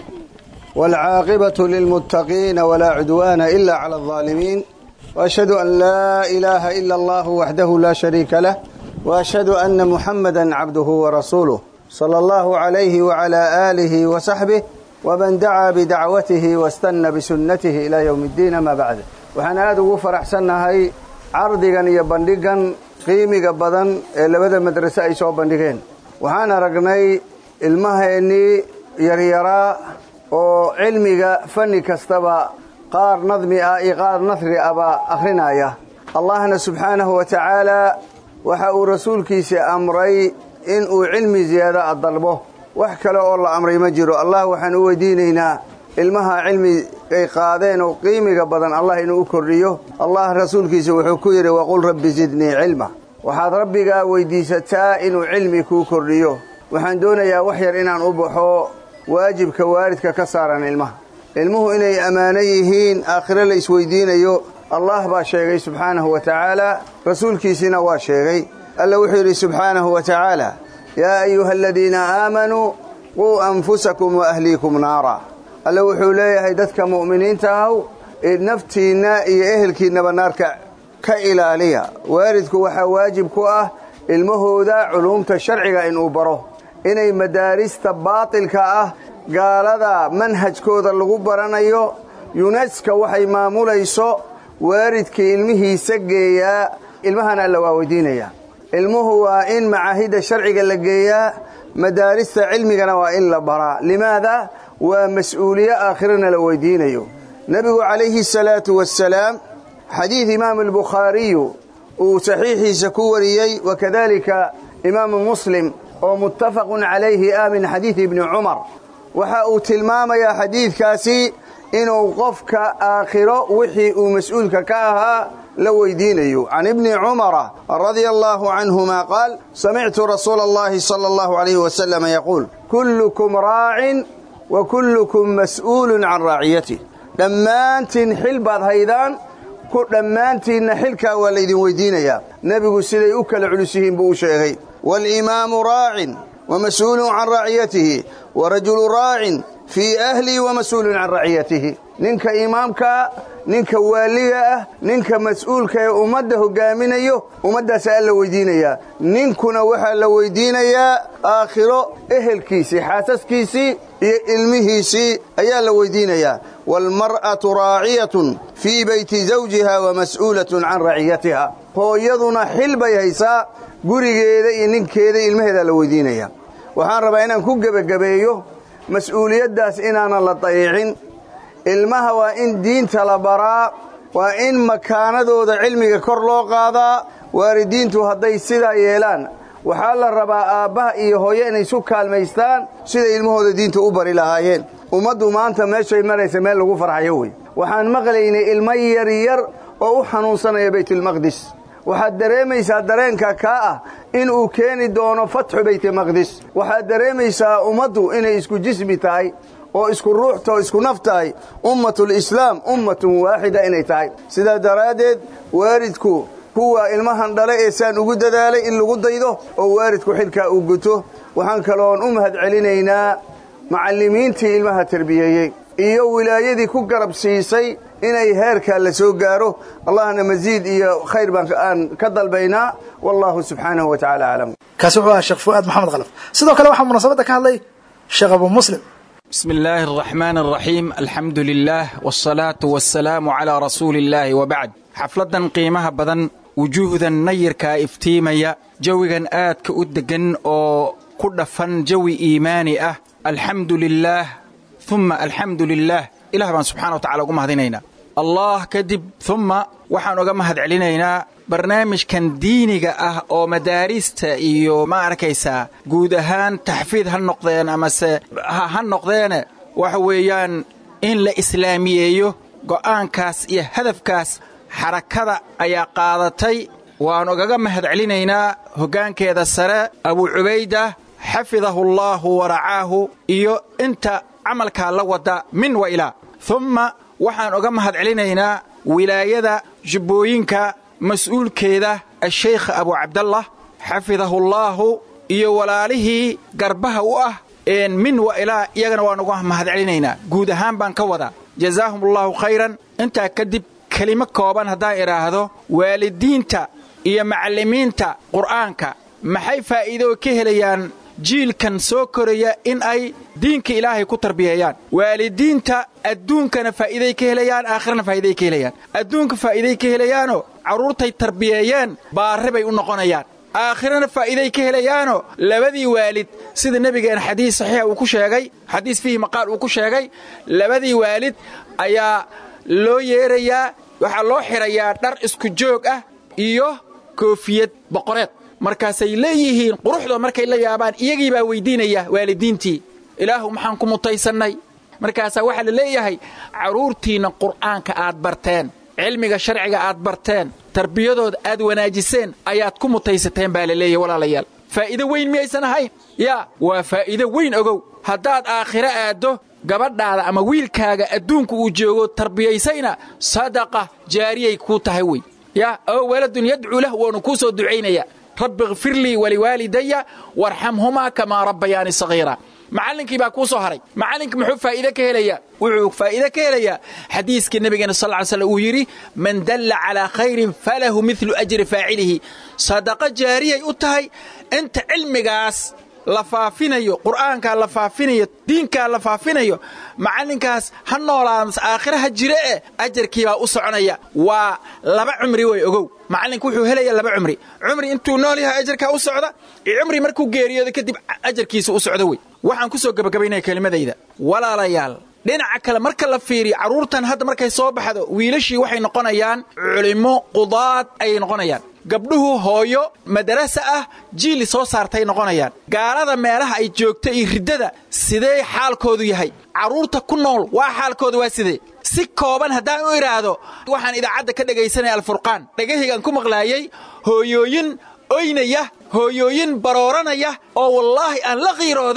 والعاقبة للمتقين ولا عدوان إلا على الظالمين وأشهد أن لا إله إلا الله وحده لا شريك له وأشهد أن محمدا عبده ورسوله صلى الله عليه وعلى آله وصحبه ومن دعا بدعوته واستنى بسنته إلى يوم الدين ما بعد waxaan aada ugu faraxsannahay cardigan iyo bandhigan qiimiga badan ee labada madrase ay soo bandhigeen waxaan aragnay ilmaheennii yaryaraa oo cilmiga fanni kastaba qaar nadmi ah iyo qaar nasri ahba akhrinaya allahna subxaanahu wa tacaalaa waxa uu rasuulkiisa amray in uu cilmi ziyaada dalbo wax kale oo la amray ma jiro allah waxaan u weydiinaynaa ilmaha cilmi ay qaadeen oo qiimiga badan allah inuu u kordhiyo allah rasuulkiisa wuxuu ku yidhi waqul rabbi zidnii cilma waxaad rabbigaa weydiisataa inuu cilmi kuu kordhiyo waxaan doonayaa wax yar inaan u baxo waajibka waalidka ka saaran ilmaha ilmuhu inay ammaano yihiin aakhiro la isweydiinayo allah baa sheegay subxaanahu wa tacaala rasuulkiisiina waa sheegay alla wuxuu yidhi subxaanahu wa tacaala yaa ayuha aladiina aamanuu quu anfusakum wa ahliikum naara alle wuxuu leeyahay dadka mu'miniinta ahaw naftiinna iyo ehelkiinnaba naarka ka ilaaliya waalidku waxaa waajib ku ah ilmahooda culuumta sharciga inuu baro inay madaarista baatilka ah gaalada manhajkooda lagu baranayo yuneska waxay maamulayso waalidkii ilmihiisa geeyaa ilmahana alla waa weydiinayaa ilmuhu waa in macaahidda sharciga la geeyaa madaarista cilmigana waa in la baraa limaada waa mas-uuliye aakhirana la weydiinayo nebigu calayhi salaatu wassalaam xadiid imaamu albukhaariyu uu saxiixiisa ku wariyey wakadalika imaamu muslim oo muttafaqun calayhi ah min xadiidi ibni cumar waxa uu tilmaamayaa xadiidkaasi inuu qofka aakhiro wixii uu mas-uulka ka ahaa la weydiinayo can ibni cumara radia allahu canhuma qaal samictu rasuula allahi sala allahu alayhi wasalama yaquul kullukum raacin wa kullukum mas'uulun can raaciyatih dhammaantiin xil baad haydaan ku dhammaantiinna xilkaa waa laydin weyddiinayaa nebigu siday u kala culus yihiin buu u sheegay waalimaamu raacin wa mas'uulun can raaciyatihi wa rajulu raacin fii ahlii wa mas'uulun can raciyatihi ninka imaamkaa ninka waaliga ah ninka mas'uulka ee ummadda hoggaaminayo ummaddaasaa alla weyddiinayaa ninkuna waxaa la weyddiinayaa aakhiro ehelkiisii xaasaskiisii iyo ilmihiisii ayaa la weyddiinayaa waalmar'atu raaciyatun fii beyti zawjiha wa mas'uulatun can raciyatiha hooyaduna xil bay haysaa gurigeeda iyo ninkeeda ilmaheedaa la weyddiinayaa waxaan rabaa inaan ku gebagabeeyo mas'uuliyaddaas inaanan la dayiicin ilmaha waa in diinta la baraa waa in makaanadooda cilmiga kor loo qaadaa waalidiintu hadday sidaa yeelaan waxaa la rabaa aabbaha iyo hooye inay isu kaalmaystaan siday ilmahooda diinta u bari lahaayeen ummaddu maanta meeshay maraysa meel lagu farxayo wey waxaan maqlaynay ilmo yaryar oo u xanuunsanaya baytulmaqdis waxaad dareemaysaa dareenka kaa ah inuu keeni doono fatxu baytulmaqdis waxaad dareemaysaa ummaddu inay isku jismi tahay oo isku ruuxta oo isku naf tahay ummatulislaam ummatun waaxida inay tahay sidaa daraaddeed waalidku kuwa ilmahan dhale ee saan ugu dadaalay in lagu daydo oo waalidku xilkaa uu guto waxaan kaloon u mahad celinaynaa macallimiintii ilmaha terbiyeeyey iyo wilaayadii ku garab siisay inay heerkaa la soo gaaro allahna masiid iyo khayr baan aan ka dalbaynaa wallahu subxaanahu wa tacala aclam kaasi wuxuu ahaa sheekh fu'aad maxamed khalaf sidoo kale waxaa munaasabadda ka hadlay sheekh abu muslim بسم الله الرحمن الرحيم الحمد لله والصلاة والسلام على رسول الله وبعد xafladan qiimaha badan wujuuhdan nayirkaa iftiimaya jawigan aadka u deggan oo ku dhafan jawi iimaani ah alxamdu lilaah uma alxamdu lilaah ilah baan subxana wa tacala ugu mahadinaynaa allah kadib umma waxaan uga mahad celinaynaa barnaamijkan diiniga ah oo madaarista iyo ma arkaysaa guud ahaan taxfiid ha noqdeen amase ha noqdeene waxa weeyaan in la islaamiyeeyo go'aankaas iyo hadafkaas xarakada ayaa qaadatay waan ugaga mahad celinaynaa hoggaankeeda sare abuu cubayda xafidahu allaahu waracaahu iyo inta camalkaa la wada min wa ilaa umma waxaan uga mahad celinaynaa wilaayada jubbooyinka mas-uulkeeda ashaykh abu cabdallah xafidahullaahu iyo walaalihii garbaha u ah min wa ilaa iyagana waan uga mahad celinaynaa guud ahaan baan ka wadaa jazaahumullahu khayran intaa kadib kelimo kooban haddaan idhaahdo waalidiinta iyo macallimiinta qur'aanka maxay faa'iido ka helayaan jiilkan soo koraya in ay diinka ilaahay ku tarbiyeeyaan waalidiinta adduunkana faa'iiday ka helayaan aakhirana faa'iiday ka helayaan adduunka faa'iiday ka helayaanoo carruurtay tarbiyeeyeen baarre bay u noqonayaan aakhirana faa'iiday ka helayaanoo labadii waalid sida nebigeen xadiis saxiixa uu ku sheegay xadiis fiihi maqaal uu ku sheegay labadii waalid ayaa loo yeerayaa waxaa loo xidhayaa dhar isku joog ah iyo koofiyad boqoreed markaasay leeyihiin quruxdoo markay la yaabaan iyagii baa weyddiinaya waalidiintii ilaahu maxaan ku mutaysannay markaasaa waxaa la leeyahay carruurtiinna qur'aanka aad barteen cilmiga sharciga aad barteen tarbiyadooda aad wanaajiseen ayaad ku mutaysateen baa la leeyahy walaalayaal faa'iido weyn miyaysan ahayn yaa waa faa'iido weyn ogow haddaad aakhiro aaddo gabadhaada ama wiilkaaga adduunku uu joogo tarbiyaysayna sadaqa jaariyay kuu tahay wey yaa oo waladun yadcuu lah waanu kuu soo ducaynaya rabbi ikfir lii waliwaalidaya warxamhumaa kamaa rabbayaani sagiira macallinkii baa kuu soo haray macallinka muxuu faa'iide ka helayaa wuxuu faa'iide ka helayaa xadiiskii nebigeena sal ly slam uu yidhi man dalla calaa khayrin falahu midlu ajri faacilihi sadaqa jaariyay u tahay inta cilmigaas la faafinayo qur'aankaa la faafinayo diinkaa la faafinayo macallinkaas ha noolaa aakhira ha jire eh ajarkiibaa u soconaya waa laba cumri wey ogow macallinka wuxuu helaya laba cumri cumri intuu nool yahay ajarkaa u socda iyo cumri markuu geeriyoodo kadib ajarkiisa u socda wey waxaan ku soo gebagabaynaya kelimadayda walaalayaal dhinaca kale marka la fiiriyo carruurtan hadda markay soo baxdo wiilashii waxay noqonayaan culimmo qudaad ayay noqonayaan gabdhuhu hooyo madarasa ah jiili soo saartay noqonayaan gaalada meelaha ay joogta iyo riddada sidee xaalkoodu yahay carruurta ku nool waa xaalkoodu waa sidee si kooban haddaan u idhaahdo waxaan idaacadda ka dhegaysanaya alfurqaan dhegahaygaan ku maqlaayey hooyooyin oynaya hooyooyin barooranaya oo wallaahi aan la qiirooday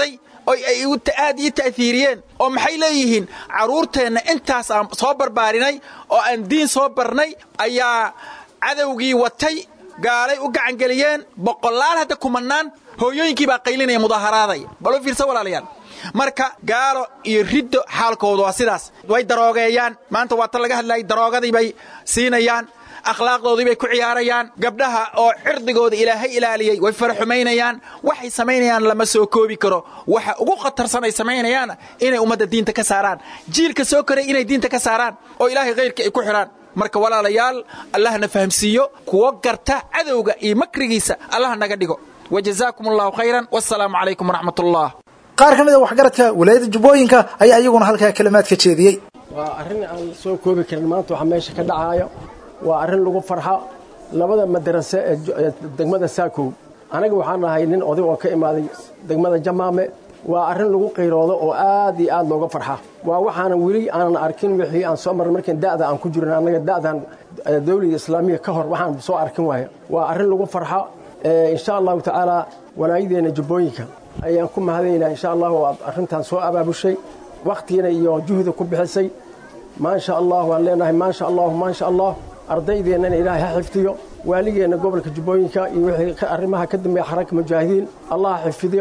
oy ay aad ii ta'hiiriyeen oo maxay leeyihiin carruurteenna intaas aan soo barbaarinay oo aan diin soo barnay ayaa cadowgii watay gaalay u gacangeliyeen boqolaal hadda kumannaan hooyooyinkii baa qaylinaya mudaaharaadaya bal u fiirsa walaalayaal marka gaalo iyo riddo xaalkoodu waa sidaas way daroogeeyaan maanta waa tan laga hadlayay daroogadii bay siinayaan akhlaaqdoodii bay ku ciyaarayaan gabdhaha oo cirdigooda ilaahay ilaaliyey way faraxumaynayaan waxay samaynayaan lama soo koobi karo waxa ugu khatarsan ay samaynayaana inay ummadda diinta ka saaraan jiilka soo koray inay diinta ka saaraan oo ilaahay khayrka ay ku xidhaan marka walaalayaal allahna fahamsiiyo kuwo garta cadowga iyo makrigiisa allah naga dhigo wajazaakum allahu khayran wasalaamu calaykum waraxmat ullah qaar ka mid a waxgaradka walaayadda jubbooyinka ayaa iyaguna halkaa kalimaad ka jeediyey waa arrin aan soo koobi karin maanta waxaa meesha ka dhacaayo waa arrin lagu farxo labada madarase ee degmada saakow anaga waxaan nahay nin oday oo ka imaaday degmada jamaame waa arrin lagu qiiroodo oo aad iyo aad looga farxa waa waxaanan weli aanan arkin wixii aan soo marnay markaan da'da aan ku jirin annaga da'dan dawlada islaamiya ka hor waxaan soo arkin waayo waa arrin lagu farxo insha allahu tacaala walaayadeenna jubbooyinka ayaan ku mahadaynaa insha allahu aad arrintan soo abaabushay wakhtigana iyo juhda ku bixisay maasha allah waan leenahay maasha allahu maasha allah ardaydeennana ilaahay ha xifdiyo waaligeenna gobolka jubbooyinka iyo wixii arrimaha ka dambeeya xaraka mujaahidiin allah ha xifdiyo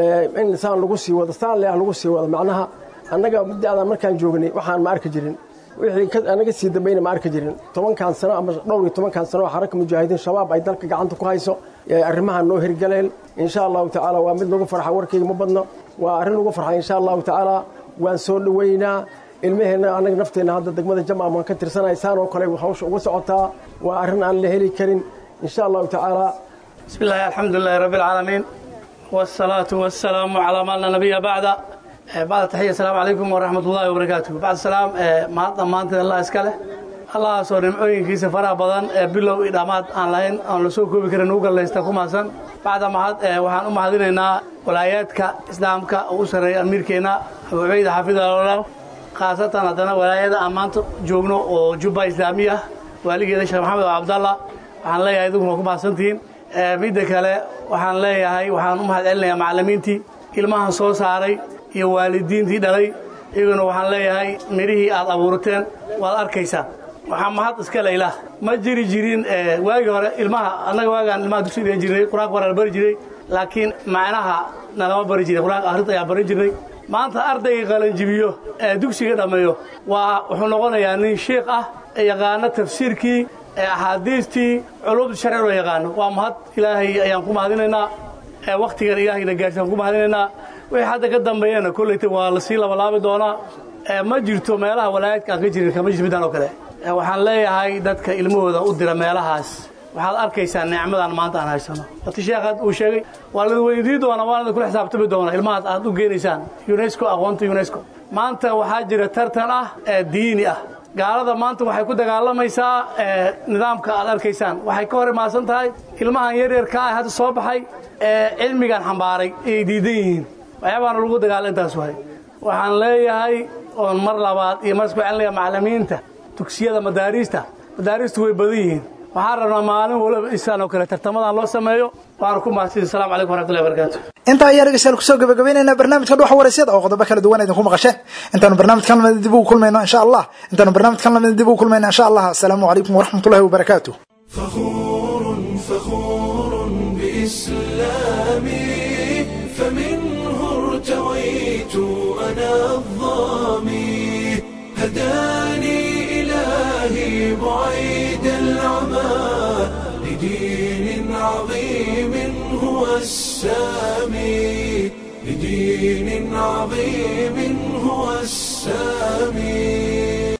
in saan lagu sii wado saan leah lagu sii wado macnaha annaga da'dan markaan joognay waxaan ma arki jirin wixii anaga sii dambayna ma arki jirin tobankan sano ama dhowr iyo tobankan sano oo xaraka mujaahidiin shabaab ay dalka gacanta ku hayso arrimahan noo hirgaleen insha allahu tacaala waa mid lagu farxa warkayga ma badno waa arrin lagu farxa insha allahu tacaala waan soo dhoweynaa ilmaheenna annaga nafteenna hadda degmada jamaam waan ka tirsanahay saan oo kale hawsha uga socotaa waa arrin aan la heli karin insha allahu tacaala بسم الله الحمد لله رب العالمين والصلاة والسلام على ما لا نبي بعد بعد تحية السلام عليكم ورحمة الله وبركاته بعد السلام ما ضمانت الله اسكاله الله soo nimcooyinkiisa faraha badan ee bilow iyo dhammaad aan lahayn aan la soo koobi karin ugu gallaysta ku maasan bacda mahad waxaan u mahadinaynaa walaayaadka islaamka oo u sarreeya amiirkeenna abu cubayda xaafidallah khaasatan haddana walaayada aan maanta joogno oo jubba islaamiya waaligeeda sheekh maxamed oo cabdallah waxaan leeyahay idinkuna ku mahadsantihiin midda kale waxaan leeyahay waxaan u mahad celinayaa macallimiintii ilmahan soo saaray iyo waalidiintii dhalay iyaguna waxaan leeyahay midhihii aad abuurateen waad arkaysaa waxaa mahad iska layla ma jiri jirin waagii hore ilmaha annaga waagaan ilmaha dugsi dhigan jirnay qur-aanka waa la bari jiray laakiin macnaha nalama bari jiray qur-aanka akhrinta ayaa barin jirnay maanta ardayga qalanjibiyo ee dugsiga dhammeeyo waa wuxuu noqonayaa nin sheikh ah ee yaqaano tafsiirkii ee axaadiistii culumta sharci loo yaqaano waa mahad ilaahay ayaan ku mahadinaynaa ee wakhtigan ilaahayna gaarsiaan ku mahadinaynaa wixii hadda ka dambeeyana kollayta waa lasii labalaabi doonaa ma jirto meelaha walaayadka aan ka jirin kama jirto midaan oo kale waxaan leeyahay dadka ilmahooda u dira meelahaas waxaad arkaysaa nicmadan maanta aan haysano wati sheekhaad uu sheegay waa lada weydiin doona waa lada kula xisaabtami doona ilmahaas aad u geenaysaan unesco aqoonta unesco maanta waxaa jira tartan ah ee diini ah gaalada maanta waxay ku dagaalamaysaa nidaamka aad arkaysaan waxay ka hor imaasan tahay ilmahan yaryarka ah hadda soo baxay ee cilmigan xambaaray ayay diidan yihiin waxyaabaana lagu dagaala intaas waay waxaan leeyahay oon mar labaad iyo mar isku celinaya macallimiinta dugsiyada madaariista madaariistu way badan yihiin waxaan rabnaa maalin waliba isaan oo kale tartamadan loo sameeyo waana ku mahadsan assalamu calaykum waraxmatullahi wabarakaatu intaa ayaa dhegeystayaal kusoo gabagabaynaynaa barnaamijka dhuxa waraysyada oo qodobo kala duwan idinku maqasheen intaanu barnaamijkan lamida dib ugu kulmayno insha allah intaanu barnaamijkan lamida dib ugu kulmayno insha allah asalaamu calaykum waraxmatullahi wabarakaatu فخور بإسلامي فمنه ارتويت أنا الظامي هداني إلهي بعيد العمى لدين عظيم هو السامي لدين عظيم هو السامي